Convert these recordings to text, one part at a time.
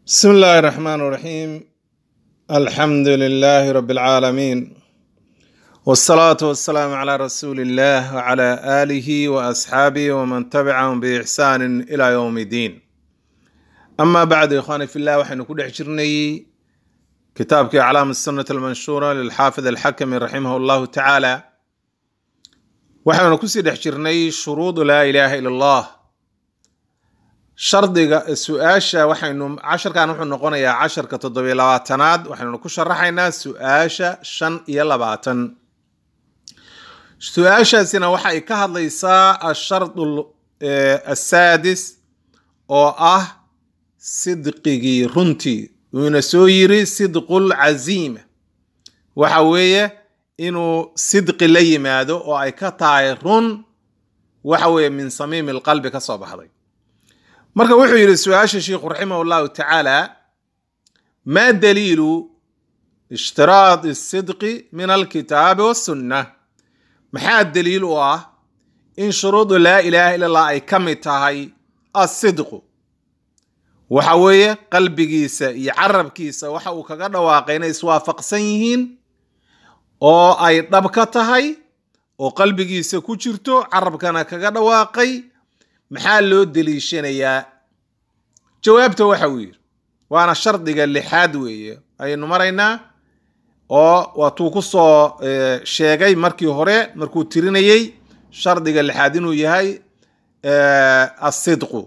بسم الله الرحمن الرحيم الحمد لله رب العالمين والصلاة والسلام على رسول الله وعلى آله وأصحابه ومن تبعهم بإحسان إلى يوم الدين أما بعد يا إخواني في الله وحين كل حجرني كتابك أعلام السنة المنشورة للحافظ الحكم رحمه الله تعالى وحين كسي حجرني شروط لا إله إلا الله shardiga su-aasha waxaynu casharkan wuxuu noqonayaa casharka toddobiyo labaatanaad waxaynu ku sharaxaynaa su-aasha shan iyo labaatan su-aashaasina waxa ay ka hadlaysaa ashardu asaadis oo ah sidqigii runtii wuuna soo yiri sidqul caziima waxa weeye inuu sidqi la yimaado oo ay ka tahay run waxa weeye min samiimi lqalbi ka soo baxday marka wuxuu yidhi su-aasha sheikhu raximah llahu tacaala maa daliilu ishtiraad sidqi min alkitaabi wasunna maxaa daliil u ah in shuruudu laa ilaaha illa allah ay ka mid tahay asidqu waxa weeye qalbigiisa iyo carabkiisa waxa uu kaga dhawaaqay inay iswaafaqsan yihiin oo ay dhab ka tahay oo qalbigiisa ku jirto carabkana kaga dhawaaqay maxaa loo deliishanayaa jawaabta waxa uu yidhi waana shardiga lixaad weeye ayaynu maraynaa oo waatuu ku soo sheegay markii hore markuu tirinayey shardiga lixaad inuu yahay asidqu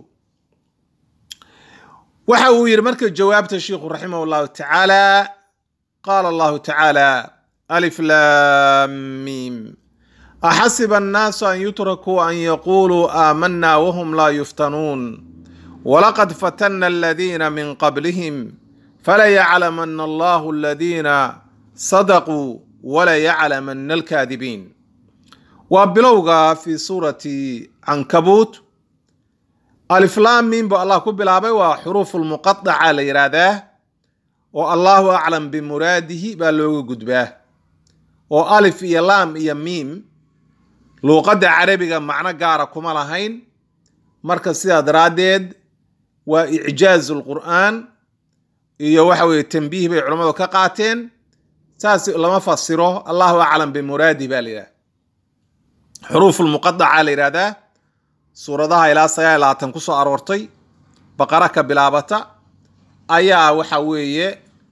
waxa uu yidhi marka jawaabta sheikhu raximah llahu tacaala qaala allahu tacaala alif lam mim axasiba annaasu an yutrakuu an yaquuluu aamanaa wahum laa yuftanuun walaqad fatanna aladiina min qablihim falayaclamana allahu aladiina sadaquu walayaclamana alkaadibiin waa bilowga fi suurati cankabuut aliflaamiin bu allah ku bilaabay waa xuruufu lmuqadaca la yidhaahdaa oo allahu aclam bimuraadihi baa looga gudbaa oo alif iyo laam iyo miim luuqadda carabiga macno gaara kuma lahayn marka sidaa daraaddeed waa icjaazu lqur'aan iyo waxa weye tambiih bay culammadu ka qaateen saas lama fasiro allahu aclam bimuraadih baa la yidhahda xuruufu lmuqadaca la yidhahdaa suuradaha ilaa sagaal labaatan ku soo aroortay baqara ka bilaabata ayaa waxa weeye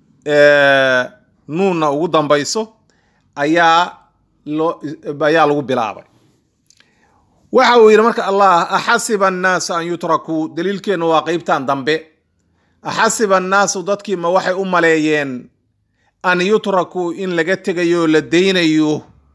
nuunna ugu dambayso ayaa loo ayaa lagu bilaabay waxa uu yidhi marka allah axasiba annaasu an yutrakuu daliilkeennu waa qeybtan dambe axasiba annaasu dadkii ma waxay u maleeyeen an yutrakuu in laga tegayo la daynayo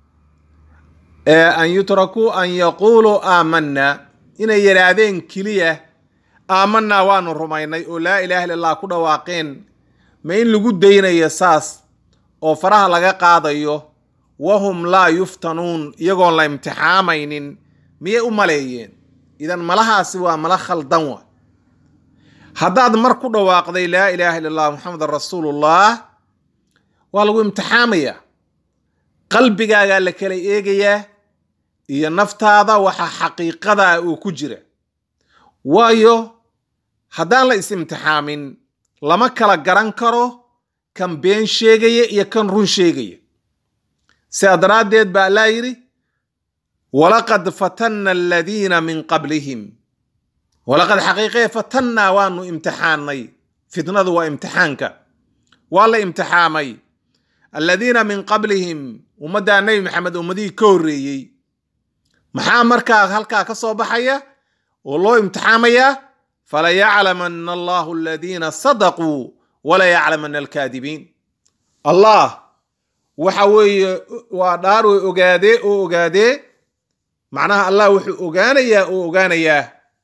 an yutrakuu an yaquuluu aamanna inay yidhaahdeen keliya aamanaa waanu rumaynay oo laa ilaha illa allah ku dhawaaqeen ma in lagu daynayo saas oo faraha laga qaadayo wahum laa yuftanuun iyagoon la imtixaamaynin miyay u maleeyeen idan malahaasi waa mala khaldan wa haddaad mar ku dhawaaqday laa ilaaha illa allah muxamedan rasuulullah waa lagu imtixaamayaa qalbigaagaa la kala eegayaa iyo naftaada waxa xaqiiqadaa uu ku jira waayo haddaan la is-imtixaamin lama kala garan karo kan been sheegaya iyo kan run sheegaya sidaa daraaddeed baa allaa yidhi walaqad fatanna aladiina min qablihim walaqad xaqiiqee fatannaa waanu imtixaanay fitnadu waa imtixaanka waa la imtixaamay aladiina min qablihim ummaddaa nebi maxamed ummadihii ka horreeyey maxaa markaa halkaa ka soo baxaya oo loo imtixaamayaa falayaclamana allahu aladiina sadaquu walayaclamana alkaadibiin allah waxa weeye waa dhaar way ogaadee oo ogaadee macnaha allah wuxuu ogaanayaa oo ogaanayaa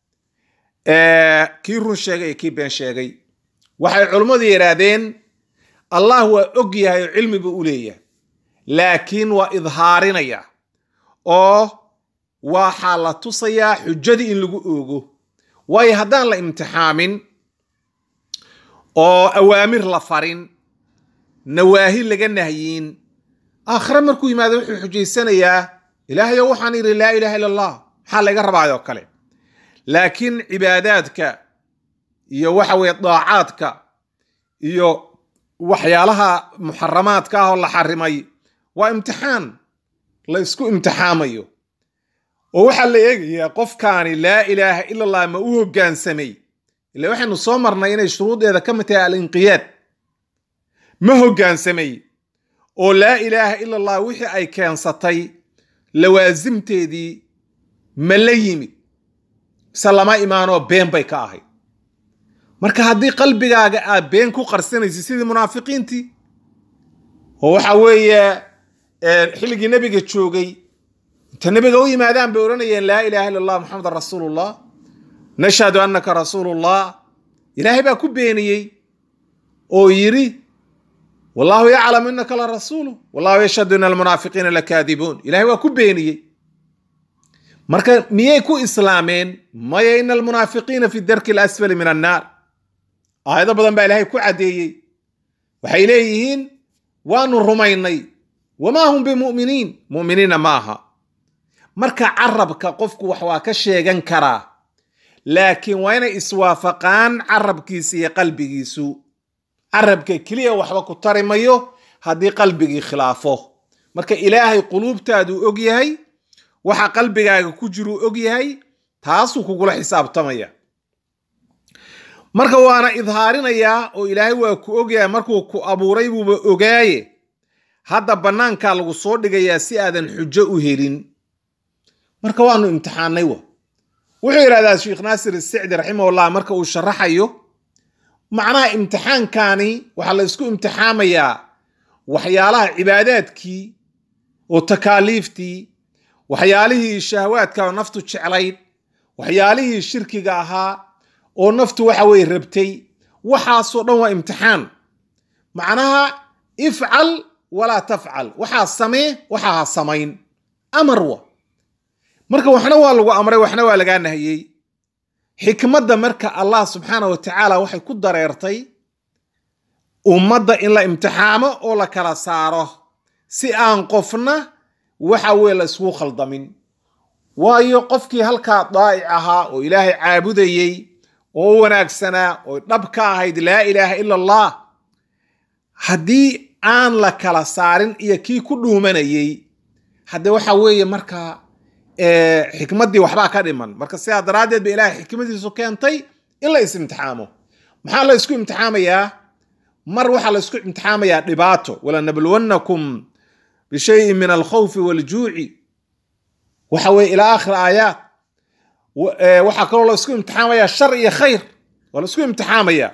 kii run sheegay iyo kii been sheegay waxay culummadu yidhaahdeen allah waa og yahay oo cilmi buu u leeyahay laakiin waa idhaarinaya oo waxaa la tusayaa xujadii in lagu oogo waayo haddaan la imtixaamin oo awaamir la farin nawaahi laga nahyiin aakhire markuu yimaado wuxuu xujaysanayaa ilaahayo waxaan idhi laa ilaha illa allah maxaa laga rabaayoo kale laakiin cibaadaadka iyo waxa weye daacaadka iyo waxyaalaha muxaramaadka ah oo la xarimay waa imtixaan la isku imtixaamayo oo waxaa la eegayaa qofkaani laa ilaaha ila allah ma u hoggaansamay ila waxaynu soo marnay inay shuruudeeda ka mid tahay alinqiyaad ma hoggaansamay oo laa ilaaha ila allah wixii ay keensatay lawaasimteedii ma la yimid mise lama imaanoo been bay ka ahayd marka haddii qalbigaaga aad been ku qarsanaysid sidii munaafiqiintii oo waxa weeye xilligii nebiga joogay inta nebiga u yimaadaan bay odhanayeen laa ilaha illa allah maxamedan rasuulullah nashhadu annaka rasuulullah ilaahay baa ku beeniyey oo yidhi wallahu yaclamu innaka la rasuulu wallahu yashhadu ina almunaafiqiina lakaadibuun ilahay waa ku beeniyey marka miyay ku islaameen maya ina almunaafiqiina fi darki alasfali min annaar aayado badan baa ilaahay ku caddeeyey waxay leeyihiin waanu rumaynay wamaa hum bimu'miniin mu'miniinna ma aha marka carabka qofku wax waa ka sheegan karaa laakiin waa inay iswaafaqaan carabkiisa iyo qalbigiisu carabka keliya waxba ku tari mayo haddii qalbigii khilaafo marka ilaahay quluubtaaduu og yahay waxa qalbigaaga ku jiruu og yahay taasuu kugula xisaabtamaya marka waana idhaarinayaa oo ilaahay waa ku ogyahay markuu ku abuuray buuba ogaaye hadda bannaankaa lagu soo dhigayaa si aadan xujo u helin marka waanu imtixaanay wa wuxuu yidhahdaa sheekh naasir isicdi raximahullah marka uu sharaxayo macnaha imtixaankani waxaa la isku imtixaamayaa waxyaalaha cibaadaadkii oo takaaliiftii waxyaalihii shahwaadka oo naftu jeclayd waxyaalihii shirkiga ahaa oo naftu waxa weye rabtay waxaasoo dhan waa imtixaan macnaha ifcal walaa tafcal waxaa samee waxaa ha samayn amar wa marka waxna waa lagu amray waxna waa lagaa nahiyey xikmadda marka allah subxaana wa tacaala waxay ku dareertay ummadda in la imtixaamo oo la kala saaro si aan qofna waxa weye la isku khaldamin waayo qofkii halkaa daa'ic ahaa oo ilaahay caabudayey oo wanaagsanaa oo dhab ka ahayd laa ilaaha ila allah haddii aan la kala saarin iyo kii ku dhuumanayey hadde waxa weeye markaa xikmaddii waxbaa ka dhiman marka sidaa daraaddeed ba ilaahay xikmadiisu keentay in la is imtixaamo maxaa la isku imtixaamayaa mar waxaa la isku imtixaamayaa dhibaato walanabluwannakum bishayin min alkhawfi waljuuci waxa weye ilaa akhir aayaat waxaa kaloo la isku imtixaamayaa shar iyo khayr waa la isku imtixaamayaa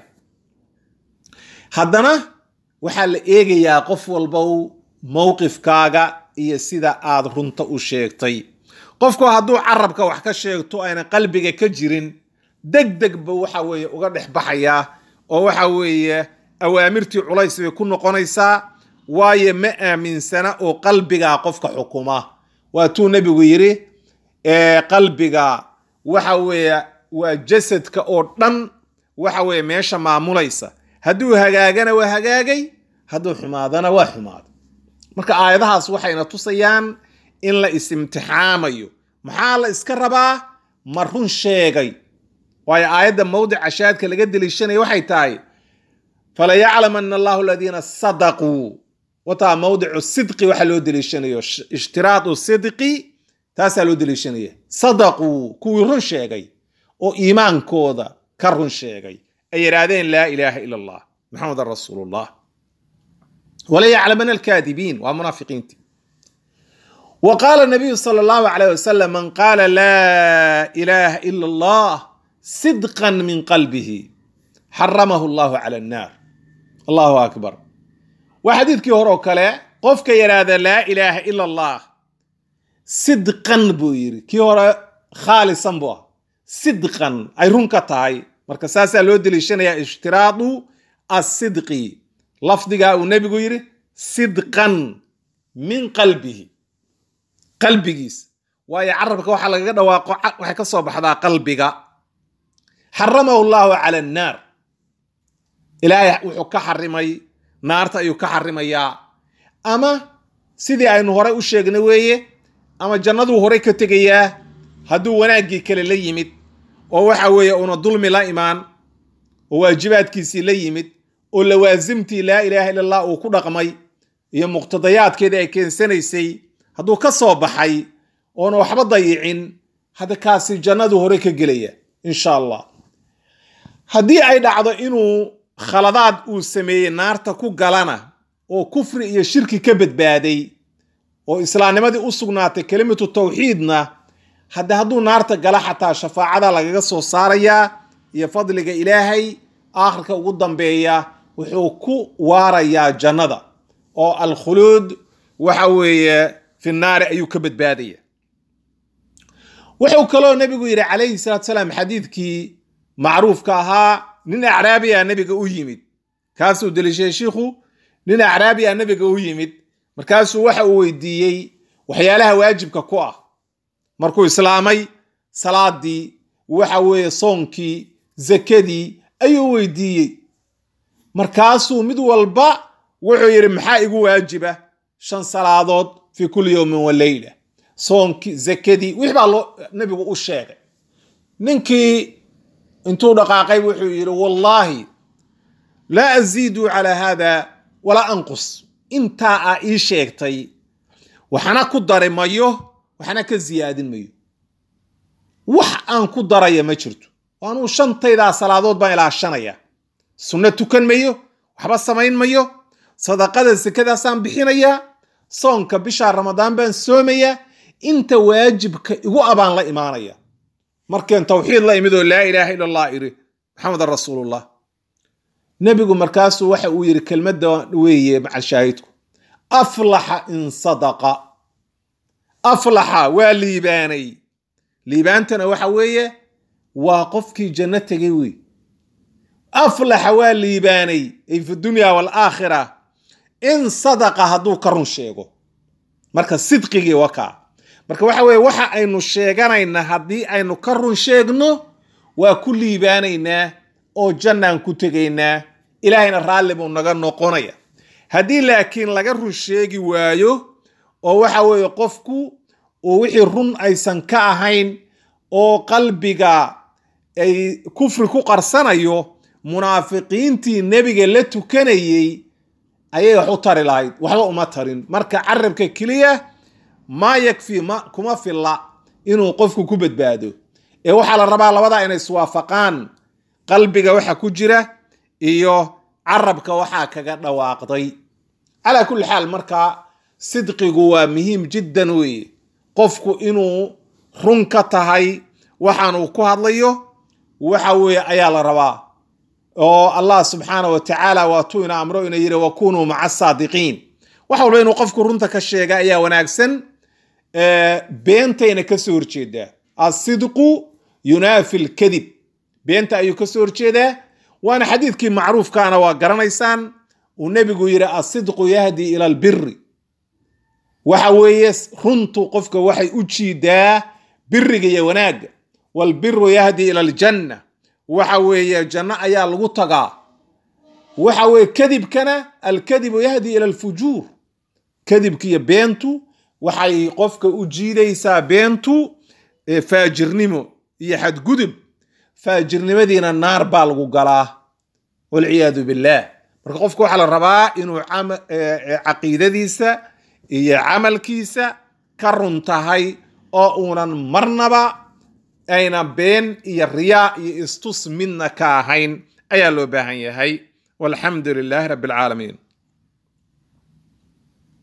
haddana waxaa la eegayaa qof walbow mowqifkaaga iyo sida aad runta u sheegtay qofku hadduu carabka wax ka sheegto ayna qalbiga ka jirin deg deg ba waxa weeye uga dhex baxayaa oo waxa weeye awaamirtii culays bay ku noqonaysaa waayo ma aaminsana oo qalbigaa qofka xukuma waatuu nebigu yidhi qalbiga waxa weeye waa jasadka oo dhan waxa weeye meesha maamulaysa hadduu hagaagana waa hagaagay hadduu xumaadana waa xumaaday marka aayadahaas waxayna tusayaan in la is-imtixaamayo maxaa la iska rabaa ma run sheegay waayo aayadda mawdica shaadka laga deliishanaya waxay tahay falayaclamana allahu aladiina sadaquu wataa mawdicu sidqi waxa loo deliishanayo ishtiraadu sidqi taasaa loo deliishanaya sadaquu kuwii run sheegay oo iimaankooda ka run sheegay ay yidhaahdeen laa ilaaha ila allah maxamedan rasuulullah wala yaclamana alkaadibiin waa munaafiqiinti wa qaala nabiyu sala allahu alayh wasalam man qaala laa ilaaha ila allah sidqan min qalbihi xaramahu allahu cala annaar allahu akbar waa xadiidkii hore oo kale qofka yidhaahda laa ilaaha ila allah sidqan buu yidhi kii hore khaalisan buu ah sidqan ay run ka tahay marka saasaa loo deliishanayaa ishtiraadu asidqi lafdigaa uu nebigu yidhi sidqan min qalbihi qalbigiisa waayo carabka waxaa lagaga dhawaaqo waxay ka soo baxdaa qalbiga xaramahu llahu cala annaar ilaahay wuxuu ka xarimay naarta ayuu ka xarimayaa ama sidii aynu horey u sheegnay weeye ama jannaduu horey ka tegayaa hadduu wanaaggii kale la yimid oo waxa weeye una dulmi la imaan oo waajibaadkiisii la yimid oo lawaasimtii laa ilaaha illa allah uu ku dhaqmay iyo muqtadayaadkeedii ay keensanaysay hadduu ka soo baxay oona waxba dayicin hadda kaasi jannadu hore ka gelaya insha allah haddii ay dhacdo inuu khaladaad uu sameeyey naarta ku galana oo kufri iyo shirki ka badbaaday oo islaamnimadii u sugnaatay kelimatu tawxiidna hadde hadduu naarta gala xataa shafaacada lagaga soo saarayaa iyo fadliga ilaahay aakhirka ugu dambeeya wuxuu ku waarayaa jannada oo alkhuluud waxa weeye fi naari ayuu ka badbaadaya wuxuu kaloo nebigu yidhi calayhi salaatu salaam xadiidkii macruufka ahaa nin acraabiya nebiga u yimid kaasuu deliishay shiikhu nin acraabiya nebiga u yimid markaasuu waxa uu weydiiyey waxyaalaha waajibka ku ah markuu islaamay salaadii waxa weeye soonkii zakadii ayuu weydiiyey markaasuu mid walba wuxuu yidhi maxaa igu waajiba shan salaadood fi kulli yowmin wa leyla soonkii zakadii wix baa loo nebigu u sheegay ninkii intuu dhaqaaqay wuxuu yidhi wallaahi laa aziidu calaa haada walaa anqus intaa aa ii sheegtay waxna ku dari mayo waxna ka siyaadin mayo wax aan ku daraya ma jirto anuu shantaydaa salaadood baan ilaashanaya sunno tukan mayo waxba samayn mayo sadaqada sekadaasaan bixinayaa soonka bisha ramadaan baan soomayaa inta waajibka igu abaan la imaanaya markeen tawxiid la imid oo laa ilaaha ila allah iri maxamedan rasuulullah nebigu markaasuu waxa uu yidhi kelmadda weeye macal shaahidku aflaxa in sadaqa aflaxa waa liibaanay liibaantana waxa weeye waa qofkii janno tegay wey aflaxa waa liibaanay ay fi dunya waalaakhira in sadaqa hadduu ka run sheego marka sidqigii wakaa marka waxa weeye waxa aynu sheeganayna haddii aynu ka run sheegno waa ku liibaanaynaa oo jannaan ku tegaynaa ilaahayna raalli buu naga noqonaya haddii laakiin laga run sheegi waayo oo waxa weeye qofku uu wixii run aysan ka ahayn oo qalbiga ay kufri ku qarsanayo munaafiqiintii nebiga la tukanayey ayay wax u tari lahayd waxba uma tarin marka carabka keliya maa yakfi ma kuma filla inuu qofku ku badbaado ee waxaa la rabaa labadaa inay iswaafaqaan qalbiga waxa ku jira iyo carabka waxaa kaga dhawaaqday calaa kulli xaal marka sidqigu waa muhiim jiddan weeye qofku inuu run ka tahay waxaanuu ku hadlayo waxa weeye ayaa la rabaa oo allah subxaana wa tacaala waatuu ina amro ina yidhi wakunuu maca saadiqiin wax walba inuu qofku runta ka sheega ayaa wanaagsan beentayna kasoo horjeedaa asidqu yunaafi lkadib beenta ayuu kasoo horjeedaa waana xadiidkii macruufkaana waa garanaysaan uu nebigu yidhi asidqu yahdi ila albiri waxa weeye runtu qofka waxay u jiidaa biriga iyo wanaagga walbiru yahdi ila aljanna waxa weeye janno ayaa lagu tagaa waxa weeye kadibkana alkadibu yahdi ila alfujuur kadibka iyo beentu waxay qofka u jiidaysaa beentu faajirnimo iyo xadgudub faajirnimadiina naar baa lagu galaa walciyaadu billaah marka qofka waxaa la rabaa inuu caqiidadiisa iyo camalkiisa ka run tahay oo uunan marnaba ayna been iyo riyaa iyo istus midna ka ahayn ayaa loo baahan yahay walxamdu lilaahi rabbi alcaalamiin